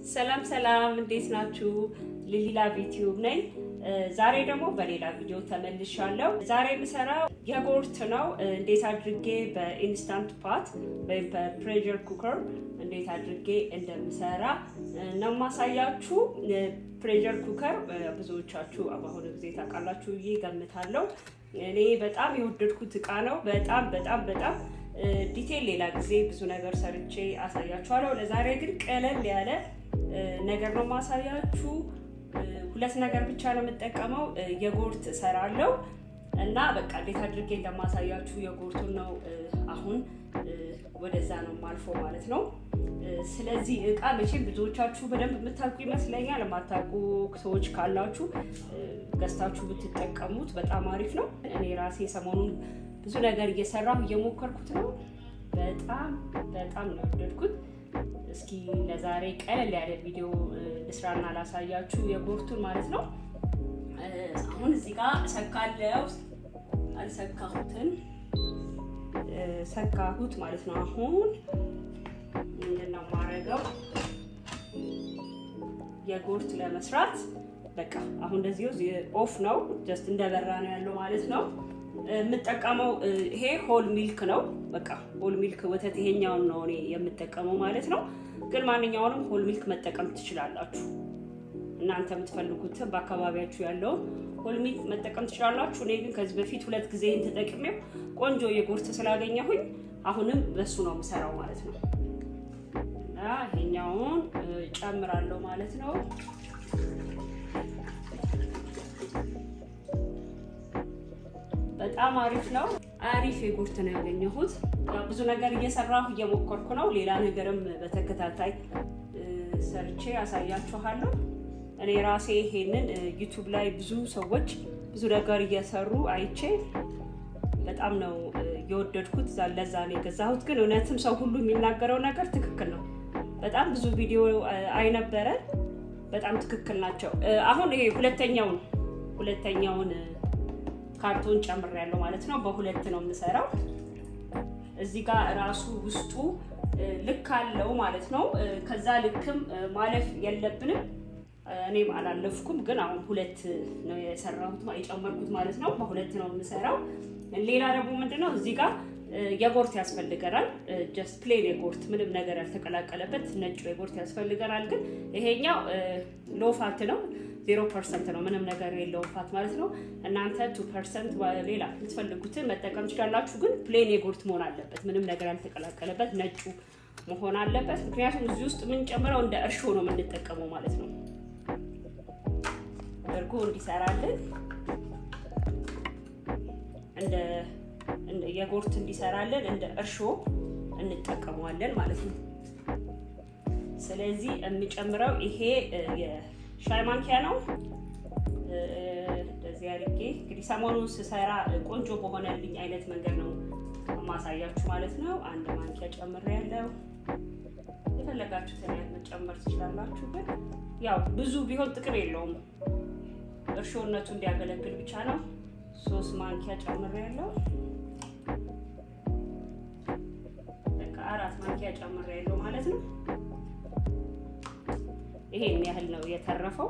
ሰላም ሰላም፣ እንዴት ናችሁ? ሊሊላ ዩቲዩብ ነኝ። ዛሬ ደግሞ በሌላ ቪዲዮ ተመልሻለሁ። ዛሬ የምሰራው የጎርት ነው። እንዴት አድርጌ በኢንስታንት ፓት ወይም በፕሬሸር ኩከር እንዴት አድርጌ እንደምሰራ ነው ማሳያችሁ። ፕሬሸር ኩከር ብዙዎቻችሁ በአሁኑ ጊዜ ታውቃላችሁ ብዬ ገምታለሁ። እኔ በጣም የወደድኩት እቃ ነው። በጣም በጣም በጣም ዲቴል ሌላ ጊዜ ብዙ ነገር ሰርቼ አሳያችኋለሁ። ለዛሬ ግን ቀለል ያለ ነገር ነው ማሳያችሁ። ሁለት ነገር ብቻ ነው የምጠቀመው። የጎርት እሰራለሁ እና በቃ እንዴት አድርጌ እንደማሳያችሁ የጎርቱን ነው አሁን ወደዛ ነው ማልፎ ማለት ነው። ስለዚህ እቃ መቼም ብዙዎቻችሁ በደንብ የምታውቁ ይመስለኛል። የማታውቁ ሰዎች ካላችሁ ገዝታችሁ ብትጠቀሙት በጣም አሪፍ ነው። እኔ ራሴ ሰሞኑን ብዙ ነገር እየሰራሁ እየሞከርኩት ነው። በጣም በጣም ነው የወደድኩት። እስኪ ለዛሬ ቀለል ያለ ቪዲዮ ልስራና ላሳያችሁ የጎርቱን ማለት ነው። አሁን እዚህ ጋር ሰካለው አልሰካሁትን ሰካሁት ማለት ነው። አሁን ምንድን ነው የማደርገው የጎርት ለመስራት በቃ አሁን እንደዚሁ ኦፍ ነው ጀስት እንደበራ ነው ያለው ማለት ነው። የምጠቀመው ይሄ ሆል ሚልክ ነው። በቃ ሆል ሚልክ ወተት ይሄኛውን ነው እኔ የምጠቀመው ማለት ነው። ግን ማንኛውንም ሆል ሚልክ መጠቀም ትችላላችሁ። እናንተ የምትፈልጉት በአካባቢያችሁ ያለውን ሆል ሚልክ መጠቀም ትችላላችሁ። እኔ ግን ከዚህ በፊት ሁለት ጊዜ ተጠቅሜው ቆንጆ የጎርት ስላገኘሁኝ አሁንም በሱ ነው የምሰራው ማለት ነው። እና ይሄኛውን ጨምራለሁ ማለት ነው። በጣም አሪፍ ነው። አሪፍ የጎርት ነው ያገኘሁት። ብዙ ነገር እየሰራሁ እየሞከርኩ ነው። ሌላ ነገርም በተከታታይ ሰርቼ ያሳያችኋለሁ። እኔ ራሴ ይሄንን ዩቱብ ላይ ብዙ ሰዎች ብዙ ነገር እየሰሩ አይቼ በጣም ነው የወደድኩት። ለዛ ነው የገዛሁት። ግን እውነትም ሰው ሁሉ የሚናገረው ነገር ትክክል ነው። በጣም ብዙ ቪዲዮ አይነበረ በጣም ትክክል ናቸው። አሁን ይሄ ሁለተኛውን ሁለተኛውን ካርቶን ጨምሬያለሁ ማለት ነው። በሁለት ነው የምሰራው። እዚህ ጋር ራሱ ውስጡ ልክ አለው ማለት ነው። ከዛ ልክም ማለፍ የለብንም። እኔም አላለፍኩም፣ ግን አሁን ሁለት ነው የሰራሁት የጨመርኩት ማለት ነው። በሁለት ነው የምሰራው። ሌላ ደግሞ ምንድነው እዚህ ጋር የጎርት ያስፈልገናል። ጀስት ፕሌን የጎርት ምንም ነገር ያልተቀላቀለበት ነጩ የጎርት ያስፈልገናል። ግን ይሄኛው ሎፋት ነው ዜሮ ፐርሰንት ነው። ምንም ነገር የለውም ፋት ማለት ነው። እናንተ ቱ ፐርሰንት ሌላ የምትፈልጉትን መጠቀም ትችላላችሁ። ግን ፕሌን የጎርት መሆን አለበት። ምንም ነገር ያልተቀላቀለበት ነጩ መሆን አለበት። ምክንያቱም እዚህ ውስጥ የምንጨምረው እንደ እርሾ ነው የምንጠቀመው ማለት ነው። እርጎ እንዲሰራልን እንደ የጎርት እንዲሰራልን እንደ እርሾ እንጠቀመዋለን ማለት ነው። ስለዚህ የምጨምረው ይሄ ሻይ ማንኪያ ነው። እንደዚህ አድርጌ እንግዲህ ሰሞኑን ስሰራ ቆንጆ በሆነልኝ አይነት መንገድ ነው ማሳያችሁ ማለት ነው። አንድ ማንኪያ ጨምሬያለሁ። የፈለጋችሁትን ያህል መጨመር ትችላላችሁ። ግን ያው ብዙ ቢሆን ጥቅም የለውም። እርሾነቱ እንዲያገለግል ብቻ ነው። ሶስት ማንኪያ ጨምሬያለሁ። በቃ አራት ማንኪያ ጨምሬያለሁ ማለት ነው። ይሄን ያህል ነው የተረፈው።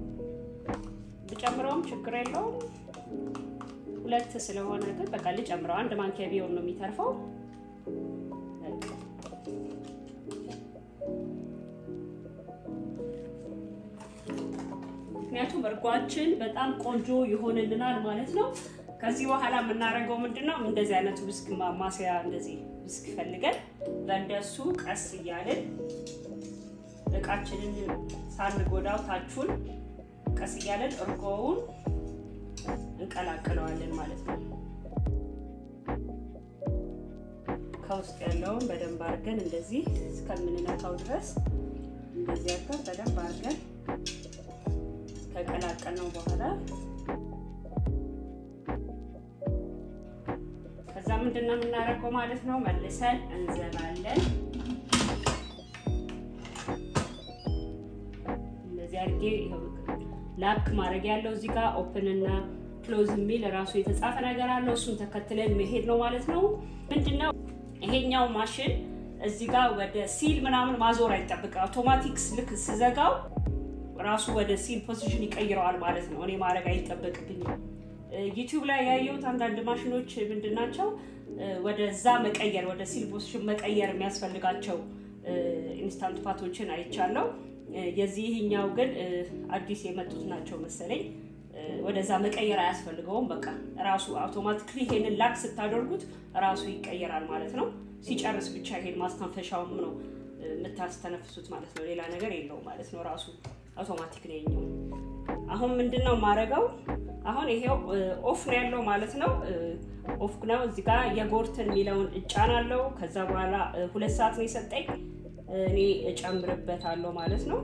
ብጨምረውም ችግር የለውም። ሁለት ስለሆነ ግን በቃ ልጨምረው። አንድ ማንኪያ ቢሆን ነው የሚተርፈው። ምክንያቱም እርጓችን በጣም ቆንጆ ይሆንልናል ማለት ነው። ከዚህ በኋላ የምናደርገው ምንድን ነው? እንደዚህ አይነቱ ብስክ ማማሰያ እንደዚህ ብስክ ፈልገን በእንደሱ ቀስ እያልን እቃችንን ሳንጎዳው ታቹን ቀስ እያለን እርጎውን እንቀላቅለዋለን ማለት ነው። ከውስጥ ያለውን በደንብ አድርገን እንደዚህ እስከምንነካው ድረስ እንደዚህ አድርገን በደንብ አድርገን ከቀላቀልነው በኋላ ከዛ ምንድን ነው የምናደርገው ማለት ነው መልሰን እንዘባለን። እንደዚህ አድርጌ ላክ ማድረግ ያለው እዚህ ጋር ኦፕን እና ክሎዝ የሚል ራሱ የተጻፈ ነገር አለው። እሱን ተከትለን መሄድ ነው ማለት ነው። ምንድነው ይሄኛው ማሽን እዚህ ጋር ወደ ሲል ምናምን ማዞር አይጠብቅ። አውቶማቲክስ ልክ ስዘጋው ራሱ ወደ ሲል ፖዚሽን ይቀይረዋል ማለት ነው። እኔ ማድረግ አይጠበቅብኝም። ዩቲዩብ ላይ ያየሁት አንዳንድ ማሽኖች ምንድን ናቸው ወደዛ መቀየር ወደ ሲል ፖዚሽን መቀየር የሚያስፈልጋቸው ኢንስታንት ፓቶችን አይቻለው። የዚህኛው ግን አዲስ የመጡት ናቸው መሰለኝ። ወደዛ መቀየር አያስፈልገውም። በቃ ራሱ አውቶማቲክሊ ይሄንን ላክ ስታደርጉት ራሱ ይቀየራል ማለት ነው። ሲጨርስ ብቻ ይሄን ማስተንፈሻውም ነው የምታስተነፍሱት ማለት ነው። ሌላ ነገር የለውም ማለት ነው። ራሱ አውቶማቲክ ነው የኛው። አሁን ምንድን ነው የማደርገው? አሁን ይሄው ኦፍ ነው ያለው ማለት ነው። ኦፍ ነው። እዚህ ጋር የጎርትን የሚለውን እጫናለው። ከዛ በኋላ ሁለት ሰዓት ነው የሰጠኝ። እኔ እጨምርበታለሁ ማለት ነው።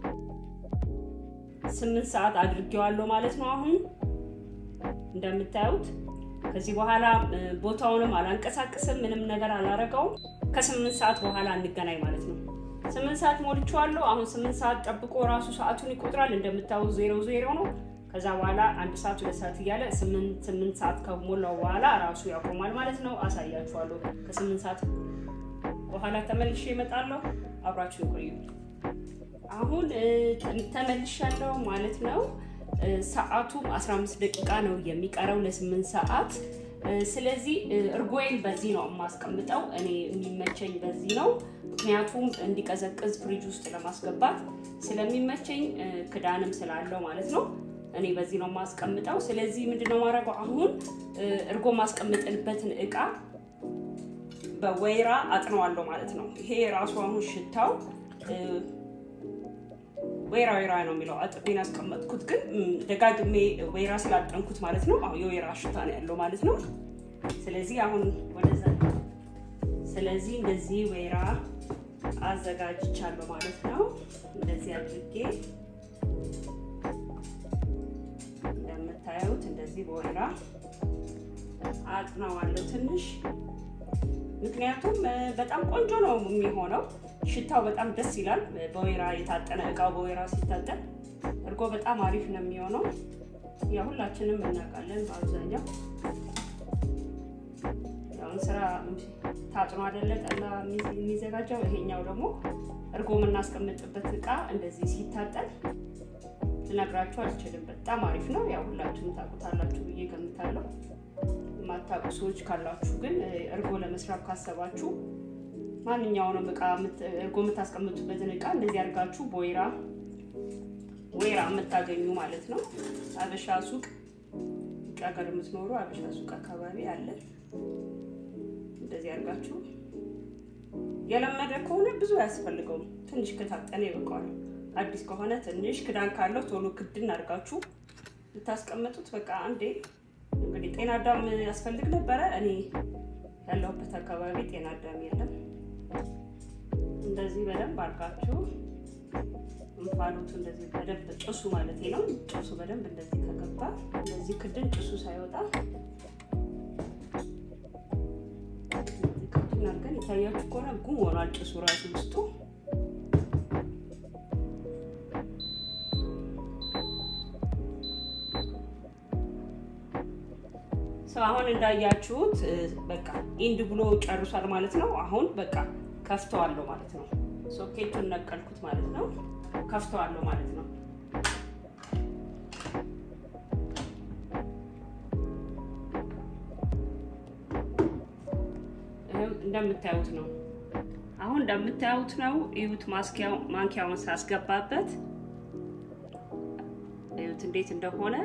ስምንት ሰዓት አድርጌዋለሁ ማለት ነው። አሁን እንደምታዩት ከዚህ በኋላ ቦታውንም አላንቀሳቅስም፣ ምንም ነገር አላረገውም። ከስምንት ሰዓት በኋላ እንገናኝ ማለት ነው። ስምንት ሰዓት ሞልቼዋለሁ። አሁን ስምንት ሰዓት ጠብቆ ራሱ ሰዓቱን ይቆጥራል። እንደምታዩት ዜሮ ዜሮ ነው። ከዛ በኋላ አንድ ሰዓት ሁለት ሰዓት እያለ ስምንት ሰዓት ከሞላው በኋላ ራሱ ያቆማል ማለት ነው። አሳያችኋለሁ። ከስምንት ሰዓት በኋላ ተመልሼ እመጣለሁ። አብራችሁ ይቆዩ። አሁን ተመልሻለሁ ማለት ነው። ሰዓቱም 15 ደቂቃ ነው የሚቀረው ለስምንት ሰዓት። ስለዚህ እርጎዬን በዚህ ነው የማስቀምጠው። እኔ የሚመቸኝ በዚህ ነው፣ ምክንያቱም እንዲቀዘቅዝ ፍሪጅ ውስጥ ለማስገባት ስለሚመቸኝ ክዳንም ስላለው ማለት ነው። እኔ በዚህ ነው የማስቀምጠው። ስለዚህ ምንድነው ማድረገው አሁን እርጎ ማስቀምጥንበትን እቃ በወይራ አጥነዋለሁ ማለት ነው። ይሄ ራሱ አሁን ሽታው ወይራ ወይራ ነው የሚለው አጥቤን ያስቀመጥኩት፣ ግን ደጋግሜ ወይራ ስላጠንኩት ማለት ነው። አሁን የወይራ ሽታ ነው ያለው ማለት ነው። ስለዚህ አሁን ወደዛ ስለዚህ እንደዚህ ወይራ አዘጋጅቻለሁ ማለት ነው። እንደዚህ አድርጌ እንደምታዩት እንደዚህ በወይራ አጥነዋለሁ ትንሽ ምክንያቱም በጣም ቆንጆ ነው የሚሆነው። ሽታው በጣም ደስ ይላል። በወይራ የታጠነ እቃው በወይራ ሲታጠን እርጎ በጣም አሪፍ ነው የሚሆነው። ያ ሁላችንም እናውቃለን። በአብዛኛው ያውን ስራ ታጥኖ አይደለ ጠላ የሚዘጋጀው። ይሄኛው ደግሞ እርጎ የምናስቀምጥበት እቃ እንደዚህ ሲታጠን ልነግራችሁ አልችልም። በጣም አሪፍ ነው። ያው ሁላችሁም ታውቁታላችሁ ብዬ ገምታለሁ። የማታውቁ ሰዎች ካላችሁ ግን እርጎ ለመስራት ካሰባችሁ ማንኛውንም እቃ እርጎ የምታስቀምጡበትን እቃ እንደዚህ አድርጋችሁ በወይራ ወይራ የምታገኙ ማለት ነው። አበሻ ሱቅ ውጭ ሀገር የምትኖሩ አበሻ ሱቅ አካባቢ አለ። እንደዚህ አድርጋችሁ የለመደ ከሆነ ብዙ አያስፈልገውም። ትንሽ ከታጠነ ይበቃዋል። አዲስ ከሆነ ትንሽ ክዳን ካለው ቶሎ ክድን አድርጋችሁ ልታስቀምጡት በቃ አንዴ እንግዲህ ጤና አዳም ያስፈልግ ነበረ። እኔ ያለሁበት አካባቢ ጤና አዳም የለም። እንደዚህ በደንብ አድርጋችሁ እንፋሎቱ እንደዚህ በደንብ ጭሱ ማለት ነው። ጭሱ በደንብ እንደዚህ ከገባ እንደዚህ ክድን ጭሱ ሳይወጣ እንደዚህ ክድን አድርገን የታያችሁ ከሆነ ጉም ሆኗል ጭሱ ራሱ ውስጡ ሰው አሁን እንዳያችሁት በቃ ኢንድ ብሎ ጨርሷል ማለት ነው። አሁን በቃ ከፍተዋለሁ ማለት ነው። ሶኬቱን ነቀልኩት ማለት ነው። ከፍተዋለሁ ማለት ነው። እንደምታዩት ነው። አሁን እንደምታዩት ነው። እዩት፣ ማንኪያውን ሳስገባበት እዩት እንዴት እንደሆነ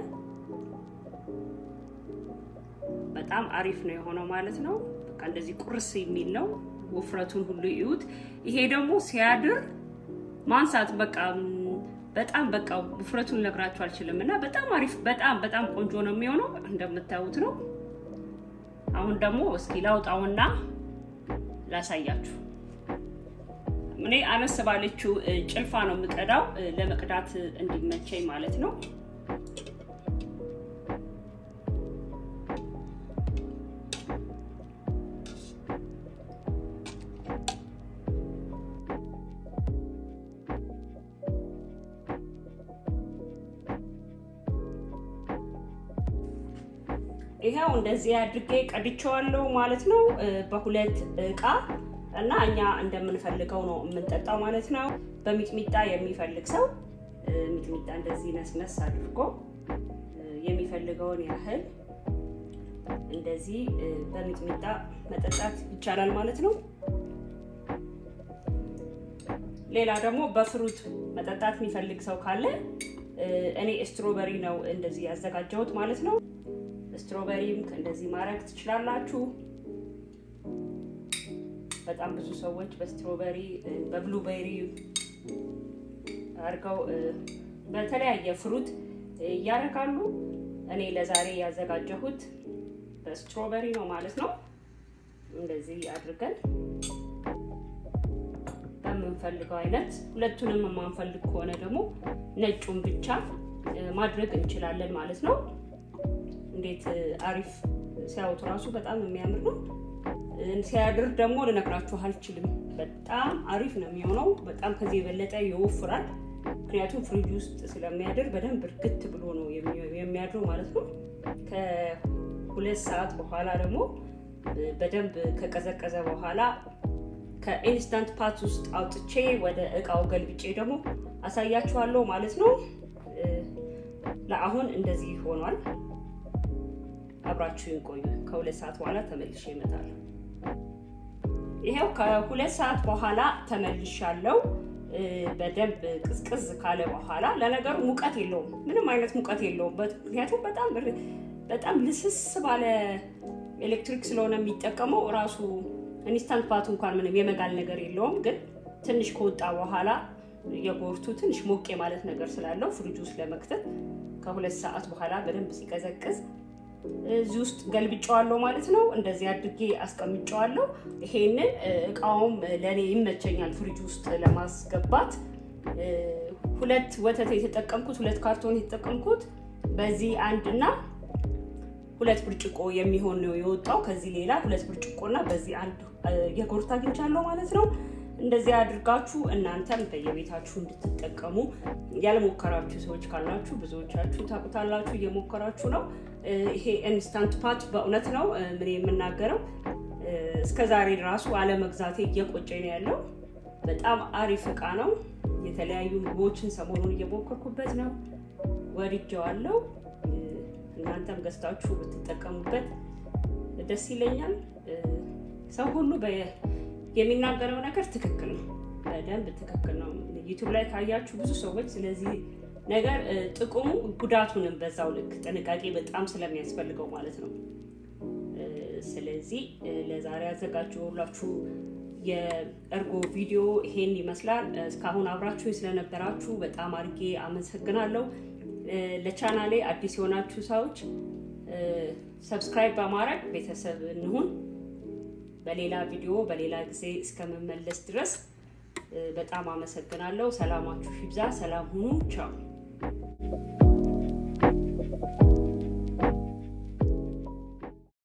በጣም አሪፍ ነው የሆነው ማለት ነው። በቃ እንደዚህ ቁርስ የሚል ነው። ውፍረቱን ሁሉ ይዩት። ይሄ ደግሞ ሲያድር ማንሳት በቃ በጣም በቃ ውፍረቱን ልነግራችሁ አልችልም። እና በጣም አሪፍ በጣም በጣም ቆንጆ ነው የሚሆነው እንደምታዩት ነው። አሁን ደግሞ እስኪ ላውጣውና ላሳያችሁ። እኔ አነስ ባለችው ጭልፋ ነው የምቀዳው ለመቅዳት እንዲመቸኝ ማለት ነው። ይኸው እንደዚህ አድርጌ ቀድቼዋለሁ ማለት ነው። በሁለት እቃ እና እኛ እንደምንፈልገው ነው የምንጠጣው ማለት ነው። በሚጥሚጣ የሚፈልግ ሰው ሚጥሚጣ እንደዚህ ነስነስ አድርጎ የሚፈልገውን ያህል እንደዚህ በሚጥሚጣ መጠጣት ይቻላል ማለት ነው። ሌላ ደግሞ በፍሩት መጠጣት የሚፈልግ ሰው ካለ እኔ ስትሮበሪ ነው እንደዚህ ያዘጋጀሁት ማለት ነው። ስትሮበሪም እንደዚህ ማድረግ ትችላላችሁ። በጣም ብዙ ሰዎች በስትሮበሪ በብሉቤሪ አድርገው በተለያየ ፍሩት እያደረጋሉ። እኔ ለዛሬ ያዘጋጀሁት በስትሮበሪ ነው ማለት ነው። እንደዚህ አድርገን በምንፈልገው አይነት ሁለቱንም የማንፈልግ ከሆነ ደግሞ ነጩን ብቻ ማድረግ እንችላለን ማለት ነው። እንዴት አሪፍ ሲያዩት እራሱ በጣም የሚያምር ነው። ሲያድር ደግሞ ልነግራችሁ አልችልም። በጣም አሪፍ ነው የሚሆነው። በጣም ከዚህ የበለጠ ይወፍራል። ምክንያቱም ፍሪጅ ውስጥ ስለሚያድር በደንብ እርግት ብሎ ነው የሚያድረው ማለት ነው። ከሁለት ሰዓት በኋላ ደግሞ በደንብ ከቀዘቀዘ በኋላ ከኢንስታንት ፓት ውስጥ አውጥቼ ወደ እቃው ገልብጬ ደግሞ አሳያችኋለሁ ማለት ነው። ለአሁን እንደዚህ ሆኗል። አብራችሁን ቆዩ። ከሁለት ሰዓት በኋላ ተመልሼ እመጣለሁ። ይሄው ከሁለት ሰዓት በኋላ ተመልሻለሁ። በደንብ ቅዝቅዝ ካለ በኋላ ለነገሩ ሙቀት የለውም፣ ምንም አይነት ሙቀት የለውም። ምክንያቱም በጣም በጣም ልስስ ባለ ኤሌክትሪክ ስለሆነ የሚጠቀመው እራሱ ኢንስታንት ፓቱ እንኳን ምንም የመጋል ነገር የለውም። ግን ትንሽ ከወጣ በኋላ የጎርቱ ትንሽ ሞቅ ማለት ነገር ስላለው ፍሪጅ ውስጥ ለመክተት ከሁለት ሰዓት በኋላ በደንብ ሲቀዘቅዝ እዚህ ውስጥ ገልብጨዋለሁ ማለት ነው። እንደዚህ አድርጌ አስቀምጨዋለሁ። ይሄንን እቃውም ለእኔ ይመቸኛል ፍሪጅ ውስጥ ለማስገባት። ሁለት ወተት የተጠቀምኩት ሁለት ካርቶን የተጠቀምኩት በዚህ አንድና ሁለት ብርጭቆ የሚሆን ነው የወጣው። ከዚህ ሌላ ሁለት ብርጭቆና በዚህ አንድ የጎርት አግኝቻለሁ ማለት ነው። እንደዚህ አድርጋችሁ እናንተም በየቤታችሁ እንድትጠቀሙ ያልሞከራችሁ ሰዎች ካላችሁ ብዙዎቻችሁ ታውቁታላችሁ፣ እየሞከራችሁ ነው። ይሄ ኢንስታንት ፓት በእውነት ነው ምን የምናገረው እስከ ዛሬ ራሱ አለመግዛቴ እየቆጨኝ ነው ያለው። በጣም አሪፍ እቃ ነው። የተለያዩ ምግቦችን ሰሞኑን እየሞከርኩበት ነው፣ ወድጀዋለሁ። እናንተም ገዝታችሁ ብትጠቀሙበት ደስ ይለኛል። ሰው ሁሉ የሚናገረው ነገር ትክክል ነው፣ በደንብ ትክክል ነው። ዩቱብ ላይ ካያችሁ ብዙ ሰዎች ስለዚህ ነገር ጥቅሙ ጉዳቱንም በዛው ልክ ጥንቃቄ በጣም ስለሚያስፈልገው ማለት ነው። ስለዚህ ለዛሬ ያዘጋጀሁላችሁ የእርጎ ቪዲዮ ይሄን ይመስላል። እስካሁን አብራችሁ ስለነበራችሁ በጣም አድርጌ አመሰግናለሁ። ለቻናሌ አዲስ የሆናችሁ ሰዎች ሰብስክራይብ በማድረግ ቤተሰብ እንሁን። በሌላ ቪዲዮ በሌላ ጊዜ እስከምመለስ ድረስ በጣም አመሰግናለሁ። ሰላማችሁ ይብዛ። ሰላም ሁኑ። ቻው